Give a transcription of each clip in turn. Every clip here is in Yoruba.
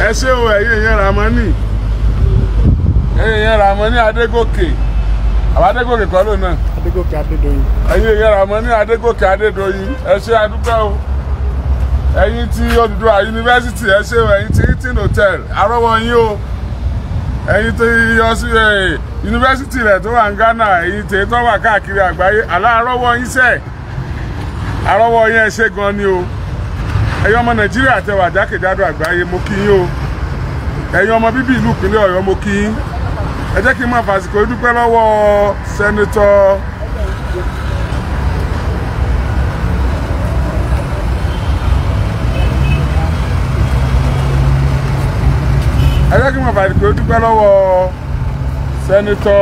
ẹ ṣé o ẹ̀yin èèyàn Ramoni ẹ̀yin èèyàn Ramoni Adégòkè àwọn Adégòkè kọ́ ló náà Adégòkè Adédoyin. ẹ̀yin èèyàn Ramoni Adégòkè Adédoyin ẹ ṣé adúpẹ́ o ẹ̀yin tí Odùduwà yunifásitì ẹ ṣé o ẹ̀yin tí Hilton hotel arọ́wọ́ yín o ẹ̀yin tí yọsí ẹ yunifásitì rẹ̀ tó wà ní Ghana ẹ̀yin tí tó wà káàkiri àgbáyé aláàrọ́wọ́ yín sẹ́ẹ̀ arọ́wọ́ yín ẹ ṣé gan ni o ẹ̀yin ọmọ Nàìjíríà tẹ wà jákèjádò àgbáyé mo kí yín o ẹ̀yin ọmọ bíbí ìlú ìpínlẹ̀ Ọ̀yọ́ mo kí yín ẹ jẹ́ kí n máa fàsìkò dúpẹ́ lọ́wọ́ sẹ́nitọ́ ẹ jẹ́ kí n máa fàsìkò dúpẹ́ lọ́wọ́ sẹ́nitọ́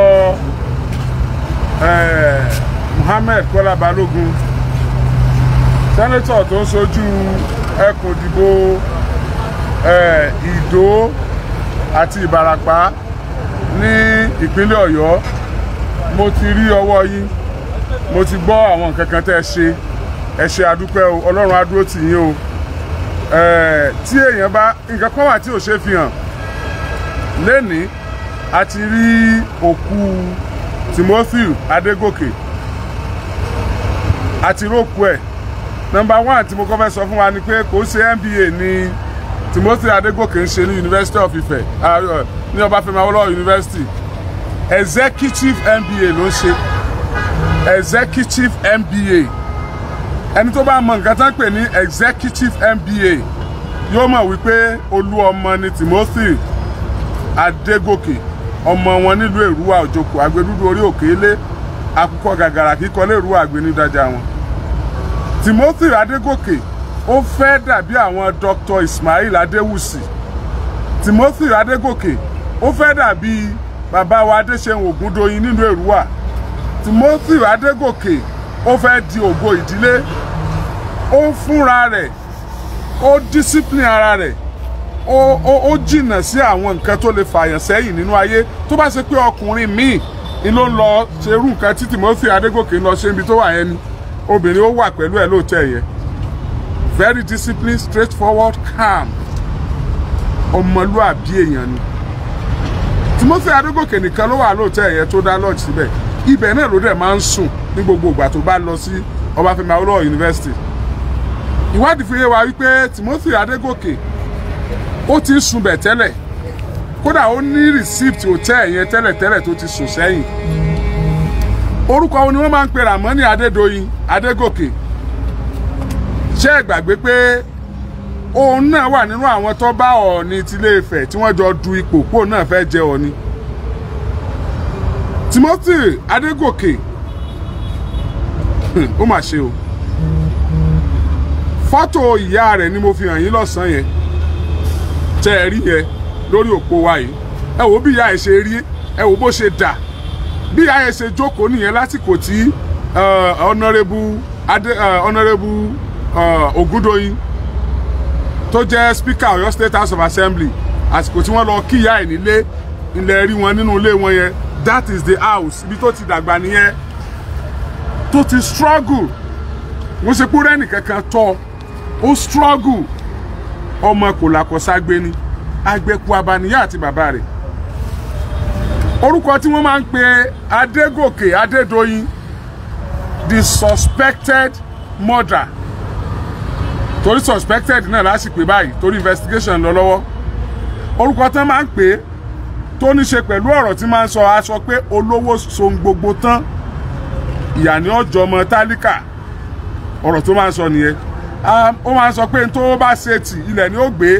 eh, Muhammed Kọ́lá Balógun sẹ́nitọ̀ tó ń sojú ẹkùn ìdìbò eh, Ìdó àti Ìbàràpá ní ìpínlẹ̀ Ọ̀yọ́ mo ti rí ọwọ́ yín mo ti gbọ́ àwọn nǹkan kan tẹ́ ẹ ṣe ẹ ṣe àdúpẹ́ o Ọlọ́run á dúró tì yín o Eh, tí èèyàn bá nǹkan kan wà tí ò ṣe fi hàn lẹ́ni a ti rí òkú Timothy Adégòkè a ti rókú ẹ̀ nọ́mbà one tí mo kọ́ fẹ́ sọ fún wa ni pé kò ṣe MBA ní Timothy Adégòkè ń ṣe ní University of Ife ah, uh, ní Ọbáfẹ́mi Awólọ́wọ̀ University executive MBA ló ń ṣe executive MBA ẹni tó bá mọ nǹkan tán pè ní executive MBA yóò mọ̀ wípé olú ọmọ ni Timothy Adégòkè ọmọ wọn nílùú Èrúwà Òjòkó agbẹdúdú orí òkè ilé akúkọ gàgàrà kíkọ lérúwà àgbẹnidájà wọn Timothy Adégòkè ó fẹ́ dàbí àwọn Dr. Ismail Adéwùsì Timothy Adégòkè ó fẹ́ dàbí bàbá wa Adéṣeun Ògúndóyin nílùú Èrúwà Timothy Adégòkè ó fẹ́ di ògo ìdílé ó ń fúnra rẹ̀ ó discipline ara rẹ̀ ó ó ó jìnnà sí àwọn nǹkan tó lè fààyàn sẹ́yìn nínú ayé tó bá ṣe pé ọkùnrin míì ni ló ń lọ ṣerú nǹkan tí Timothy Adégòkè ń lọ ṣe níbi tó wà yẹn ni obìnrin ó wà pẹ̀lú ẹ̀ lóòótọ́ yẹn very disciplined straightforward calm ọmọlúàbí èèyàn ni Timothy Adégòkè nìkan ló wà lóòótọ́ yẹn tó dá lodge síbẹ̀ ibẹ̀ náà ló dẹ̀ máa ń sùn ní gbogbo ìgbà tó bá lọ sí Ọbáfẹ́mi Awólọ́wọ̀ University ìwádìí fi yé wa wípé Timothy Adégòkè ó ti ń sunbẹ̀ tẹ́lẹ̀ kódà ó ní receipt hotel yẹn tẹ́lẹ̀tẹ́lẹ̀ tó ti sùn sẹ́yìn orúkọ wo ni wọ́n máa ń pe Ramoni Adédoyin Adégòkè ṣé ẹ gbàgbé pé òun náà wà nínú àwọn tó bá Ọọ̀ni tilé Ifẹ̀ tí wọ́n jọ du ipò pò náà fẹ́ jẹ Ọọ̀ni Timothy Adégòkè ó mà ṣe o fọ́tò ìyá rẹ̀ ni mo fi hàn yín lọ́sàn-án yẹn tẹ́ ẹ rí yẹn lórí òpó wa yìí ẹ wò bí ìyá ẹ ṣe rí ẹ wò bó ṣe dà bí ìyá ẹ ṣe jókòó nìyẹn lásìkò tí ọ̀nàrẹ́bù adé ọ̀nàrẹ́bù Ògúndóyin tó jẹ́ speaker Ọ̀yọ́ State House of Assembly àsìkò tí wọ́n lọ kí ìyá ẹ̀ nílé ilẹ̀ rí wọn nínú ilé wọn yẹn that is the house ibi tó ti dàgbà nìyẹn tó ti struggle wọ́n ṣe pé rẹ́nì kankan tọ́ ó struggle ọmọ kò làkọ̀ságbé ni agbẹ́kú abaniyá àti bàbá rẹ̀ orúkọ tí wọ́n máa ń pe Adégòkè Adédoyin the suspected murder torí suspected náà lásìpé báyìí torí investigation lọ lọ́wọ́ orúkọ tí wọ́n máa ń pè é tó ní ṣe pẹ̀lú ọ̀rọ̀ tí máa ń sọ aṣọ pé olówó sohun gbogbo tán ìyà ní ọjọ́ ọmọ tálíkà ọ̀rọ̀ tó máa ń sọ nìyẹn ó máa ń sọ pé tó bá ṣe tì ilẹ̀ ni ó gbé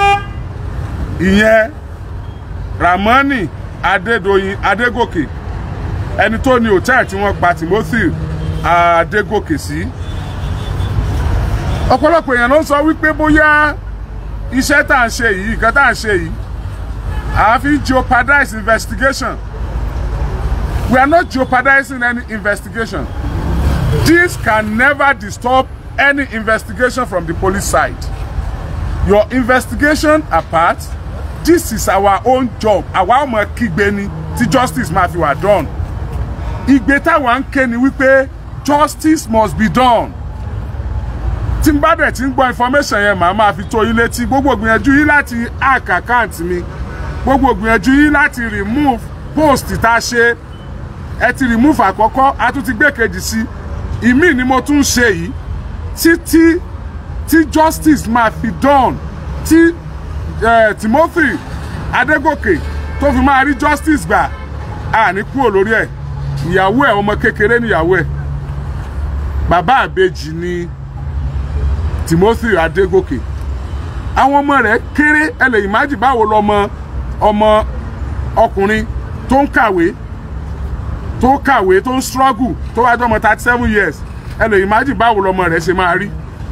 ìyẹn Ramoni Adédoyin Adégòkè ẹni tó ní hòtẹ́ẹ̀lì tí wọ́n pa Timothy Adégòkè sí ọ̀pọ̀lọpọ̀ èèyàn ló ń sọ wípé bóyá iṣẹ́ tá à ń ṣe yìí nǹkan tá à ń ṣe yìí àfi jeopardize investigation we are not jeopardizing any investigation this can never disturb any investigation from the police side your investigation apart this is our own job àwa ọmọ kígbe ni tí justice máa fi wà done ìgbé táwa ń ké ni wípé justice must be done tí n bá dẹ̀ ti ń gbọ́ information yẹn màá máa fi tó yín létí gbogbo gbìyànjú yín láti hack account mi gbogbo gbìyànjú yín láti remove post tá a ṣe ẹ ti remove àkọ́kọ́ a tún ti gbé kejì sí ìmí ni mo tún ń ṣe yìí títí tí justice máa fi done tí eh, Timothy Adégòkè tó fi máa rí justice gbà á ní kúrò lórí ẹ̀ ìyàwó ẹ̀ ọmọ kékeré níyàwó ẹ̀ bàbá àbejì ni Timothy Adégòkè àwọn ọmọ rẹ̀ kéré ẹ lè imagine báwo lọmọ ọmọ ọkùnrin tó ń kàwé tó kàwé tó ń struggle tó wájú ọmọ thirty seven years ẹ lè imagine báwo lọmọ rẹ̀ ṣe máa rí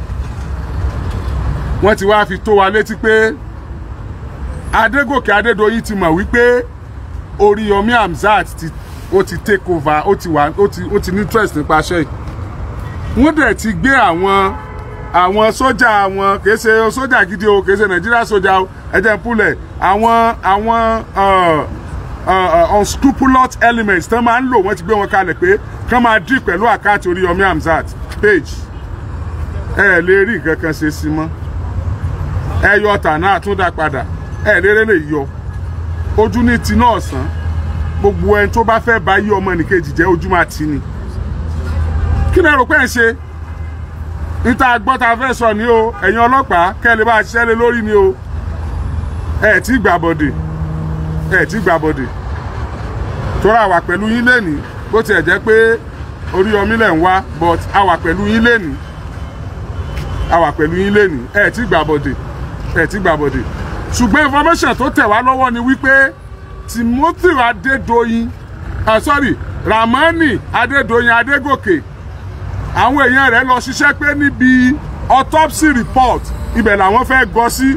wọ́n ti wá fi tó wa létí pé Adégòkè Adédoyin ti mọ̀ wípé Oríyọmí Hamzat ti ó ti take over ó ti wà ó ti ó ti ní interest nípa iṣẹ́ yìí wọ́n dẹ̀ ti gbé àwọn àwọn sójà wọn kìí ṣe sójà gidi o kìí ṣe Nàìjíríà sójà o ẹ̀jẹ̀ púlẹ̀ àwọn àwọn uh, uh, unscrupulous elements tán máa ń lò wọ́n ti gbé wọn kalẹ̀ pé kán máa dì pẹ̀lú àkáàtì Oríyọmí Hamzat page ẹ lè rí nǹkan kan ṣe sí mọ́ ẹ yọ tànà àtúndà padà ẹ lérè lè yọ ojú ní ti náà sàn gbogbo ẹni tó bá fẹ́ bá yí ọmọ nìkejì jẹ́ ojú máa ti ni kí lẹ rò pé ẹ ṣe níta gbọ́ ta fẹ́ sọ ni o ẹ̀yin ọlọ́pàá kẹ́lẹ́ bá ṣiṣẹ́ lé lórí ni o ẹ tí gbà bọ̀dẹ̀ ẹ tí gbà bọ̀dẹ̀ tóra wà pẹ̀lú yín lẹ́nìí bó tiẹ̀ jẹ́ pé Oríyọmí lẹ̀ ń wá but a wà pẹ̀lú yín lẹ́nìí a wà pẹ̀lú yín lẹ́nìí ẹ tí gbà bọ̀dẹ̀ ẹ tí gbà bọ̀dẹ̀ ṣùgbọ́n information tó tẹ̀ wá lọ́wọ́ ni wípé Timothy Adédoyin ah sorry Ramani Adédoyin Adégòkè àwọn èèyàn rẹ̀ lọ ṣiṣẹ́ pé níbi autopsy report ibẹ̀ làwọn fẹ́ gọ sí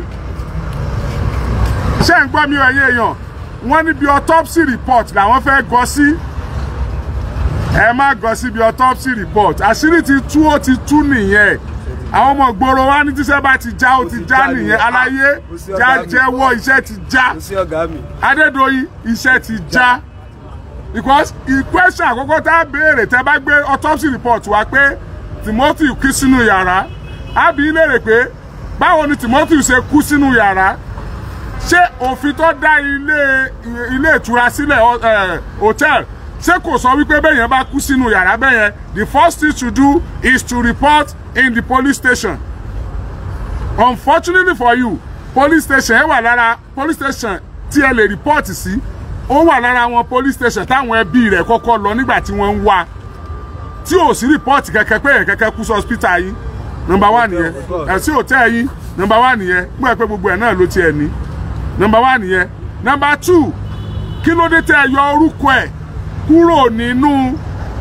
ṣé ń gbọ́ mi ẹ̀yin èèyàn wọ́n níbi autopsy report làwọn fẹ́ gọ sí ẹ má gọ síbi autopsy report àṣírí ti tú ó ti tú nìyẹn àwọn ọmọ ìgboro wa ní tíṣẹ́ bá ti já ó ti já nìyẹn aláyé já jẹ́wọ́ iṣẹ́ ti já Adédoyin iṣẹ́ ti já because ìkwẹ́sàn àkọ́kọ́ tá a béèrè tẹ́ bá gbé autopsy report wá pé Timothy kú sínú yàrá á bi í léèrè pé báwo ni Timothy ṣe kú sínú yàrá ṣé òfin tó dá ilé ilé ìtura sílẹ̀ hotel ṣé kò sọ wípé bẹ́yẹn bá kú sínú yàrá bẹ́yẹn the first thing to do is to report in the police station unfortunately for you police station ẹ wà lára police station tí ẹ lè report sí ó wà lára àwọn police station táwọn ẹbí rẹ̀ kọ́kọ́ lọ nígbà tí wọ́n ń wá tí ò sí report kẹ̀kẹ́ pé ẹ̀ kẹ́kẹ́ kú sí hospital yìí number one nìyẹn ẹ̀ sí hotel yìí number one nìyẹn gbọ́ ẹ pé gbogbo ẹ̀ náà ló tiẹ̀ ní number one nìyẹn number two kí ló dé tẹ́ ẹ yọ orúkọ ẹ̀ kúrò nínú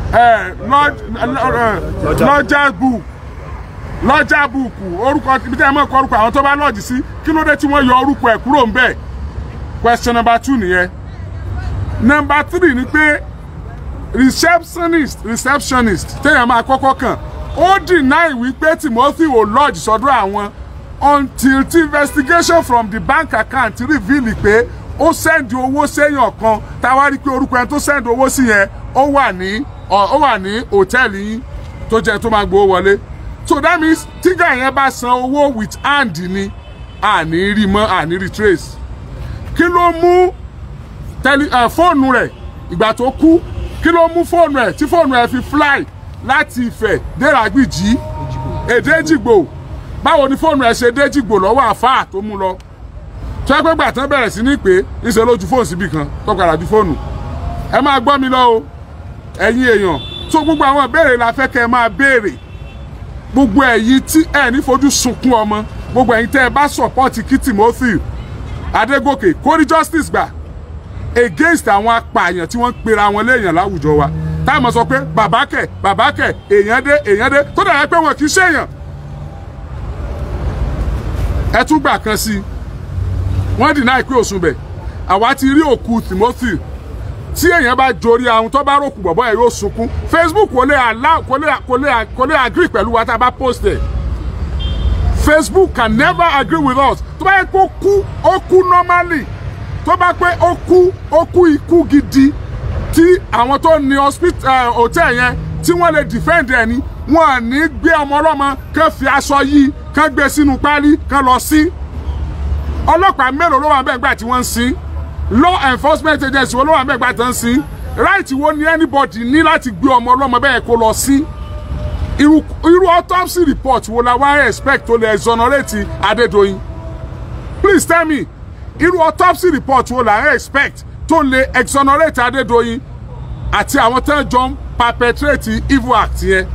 lọ́jà book lọ́jà book orúkọ ibi tẹ́ ẹ mọ̀ kọ́ orúkọ àwọn tó bá lọ́ọ̀jì sí kí ló dé tí wọ́n yọ orúkọ ẹ̀ kúrò ńbẹ̀ question number two nìyẹn number three ni pé receptionist receptionist téèyàn máa kọ́kọ́ kàn ó deny wípé Timothy ò lodge sọ́dọ̀ àwọn until the investigation from the bank account reveal pé ó send owó séèyàn kan táwa rí pé orúkọ ẹni tó send owó sí yẹn ó wà ní ó wà ní hòtẹ́ẹ̀lì yín tó jẹ́ tó máa gbowó wọlé so that means tígà yẹn bá san owó with hand ni àní rí mọ́ àní rí trace kí ló mú tẹli ẹ fóònù rẹ̀ ìgbà tó kú kí ló mú fóònù ẹ̀ tí fóònù ẹ̀ fi fly láti Ifẹ̀ déràgbìjì èdè Èjìgbò báwo ni fóònù ẹ̀ ṣe dé Èjìgbò lọ́wọ́ àfáà tó mú lọ tó ẹgbẹ́ gbà tán bẹ̀rẹ̀ sí ní pé ìṣe ló ju fóònù síbi kan tó padà ju fóònù ẹ máa gbọ́ mi lọ o ẹ̀yin èèyàn tó gbogbo àwọn ìbéèrè la fẹ́ kẹ́ ẹ máa béèrè gbogbo ẹ̀yin tí ẹ ní fojú sunkún ọmọ gbogbo ẹ̀yin tẹ́ ẹ bá sọ̀pọ́ọ̀tì kí Timothy Adégòkè kó rí justice gbà against àwọn apààyàn tí wọ́n ń pera wọn léèyàn láwùjọ wa táwọn sọ pé bàbá kẹ̀ bàbá kẹ̀ èèyàn dé èèyàn dé tó dàgbà pé wọn kì í ṣèèyàn ẹ tún gbà kan sí i wọ́n dìnnà ìpín òsùn bẹ̀ àwa ti rí òkú Timothy tí èèyàn bá jorí ahun tó bá ròkù bọ̀bọ̀ ẹ̀ yóò sunkún Facebook kò lè allow kò lè kò lè kò lè agree pẹ̀lú wa tá a bá post ẹ̀ Facebook can never agree with us tó bá yẹ kó kú ó kú normally tó bá pé ó kú ó kú ikú gidi tí àwọn tó ní hospital hotel yẹn tí wọ́n lè defend ẹ̀ ní wọn ò ní gbé ọmọ ọlọ́mọ kán fi aṣọ yìí kán gbé sínú páálí kán lọ sí ọlọ́pàá mélòó ló wà bẹ́ẹ̀ gbà tí wọ́n ń sin law enforcement agency wo ló wà bẹ́ẹ̀ gbà tí wọ́n ń sin right wo ni anybody ní láti gbé ọmọ ọlọ́mọ bẹ́ẹ̀ kó lọ sí irú irú autopsy report wo la wá expect tó lè exonerate Adédoyin please tell me irú autopsy report wo la expect tó lè exonerate Adédoyin àti àwọn tó ń jọ ń perpetrate evil act yẹn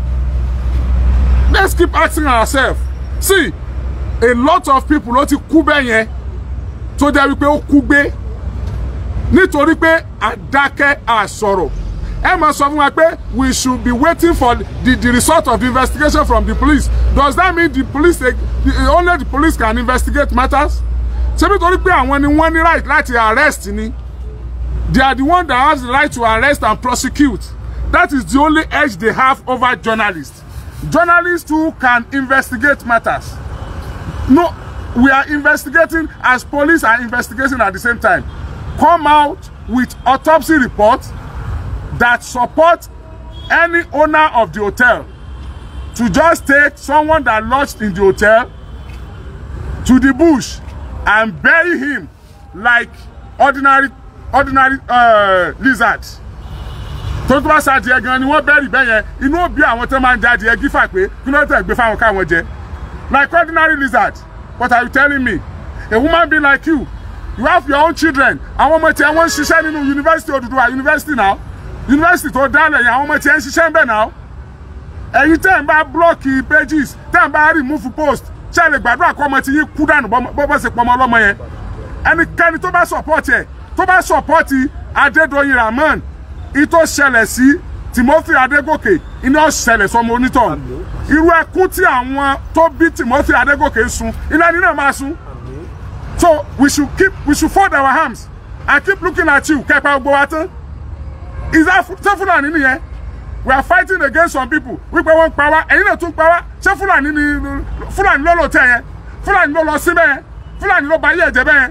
let's keep asking ourselves see a lot of people ló ti kú bẹ́ẹ̀ yẹn tó jẹ́ wípé ó kú gbé nítorí pé àdákẹ́ àsọ̀rọ̀ ẹ máa sọ fún wa pé we should be waiting for the the result of the investigation from the police does that mean the police the, only the police can investigate matters ṣé nítorí pé àwọn ni wọ́n ní right láti arrest ni they are the one that has the right to arrest and prosecute that is the only edge they have over journalists journalists too can investigate matters no we are investigating as police are investigating at the same time come out with autopsy report that support any owner of the hotel to just take someone that lodged in the hotel to the bush and bury him like ordinary ordinary uh, lizard tó tó bá ṣàdìẹ gan ni wọ́n bẹ́rì bẹ́ẹ̀ yẹn inú òbí àwọn tó máa ń jẹ adìẹ gífà pé kí ló tẹ̀ gbé fáwọn káwọn jẹ like ordinary lizard what are you telling me a woman being like you you have your own children àwọn ọmọ tiẹ̀ wọ́n ń ṣiṣẹ́ nínú university Odùduwà university now university tó dálẹ̀ yẹn àwọn ọmọ tiẹ̀ ń ṣiṣẹ́ ń bẹ̀ now ẹ̀yin tẹ́ ń bá blọ́ọ̀kì pages tẹ́ ń bá remove post ṣe lè gbàdúrà kọ́ ọmọ tí yín kú dànù bọ́ bọ́ ṣe pọ̀ ọmọ ọlọ́mọ yẹn ẹnikẹ́ni tó bá support ẹ̀ tó bá support Adédoyin Rahmon ìtò ṣẹlẹ̀ sí Timothy Adégòkè iná ṣẹlẹ̀ sọmọ onítọ̀ irú ẹkún tí àwọn tó bí Timothy Adégòkè ń sun iná ní náà máa sun so we should keep we should fold our arms and keep looking at you kẹpẹ gbogbo wa tán is that ṣé Fúlàní nìyẹn we are fighting against some people wípé wọ́n ń pa wá ẹ̀yin náà tún pa wá ṣé Fúlàní ni Fúlàní ló lò tẹ̀ yẹn Fúlàní ló lọ sí bẹ́ẹ̀ Fúlàní ló ba ayé ẹ̀jẹ̀ bẹ́ẹ̀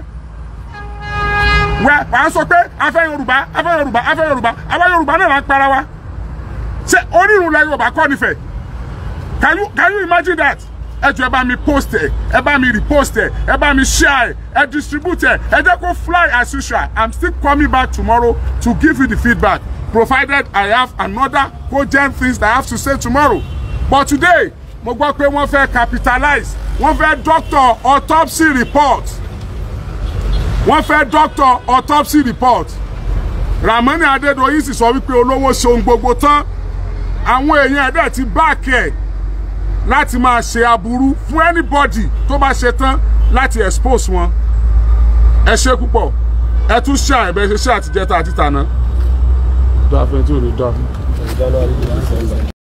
wà á sọ pé afẹ́ Yorùbá afẹ́ Yorùbá afẹ́ Yorùbá àwa Yorùbá náà là ń para wa ṣé onírun la Yorùbá kọ́ nífẹ̀ẹ́ can you can you imagine that ẹ jọ̀ọ́ ẹ bá mi post ẹ ẹ bá mi repost ẹ ẹ bá mi share ẹ ẹ distribute ẹ ẹ jẹ́ kó fly as usual i'm still coming back tomorrow to give you the feedback provided i have another cogent things that i have to say tomorrow but today mo gbọ́ pé wọ́n fẹ́ capitalize wọ́n fẹ́ doctor autopsy report wọ́n fẹ́ doctor autopsy report Ramoni Adédoyin sì sọ wípé olówó ṣe ohun gbogbo tán àwọn èèyàn ẹ̀dẹ̀ ti báàkì ẹ̀ láti máa ṣe aburú fún anybody tó bá ṣe tán láti expose wọn ẹ ṣe púpọ̀ ẹ tún ṣe àìbẹ̀ ṣe ṣe àtijẹ́ta àti tàná. dáa fẹ́ tí ò lè dáa fún.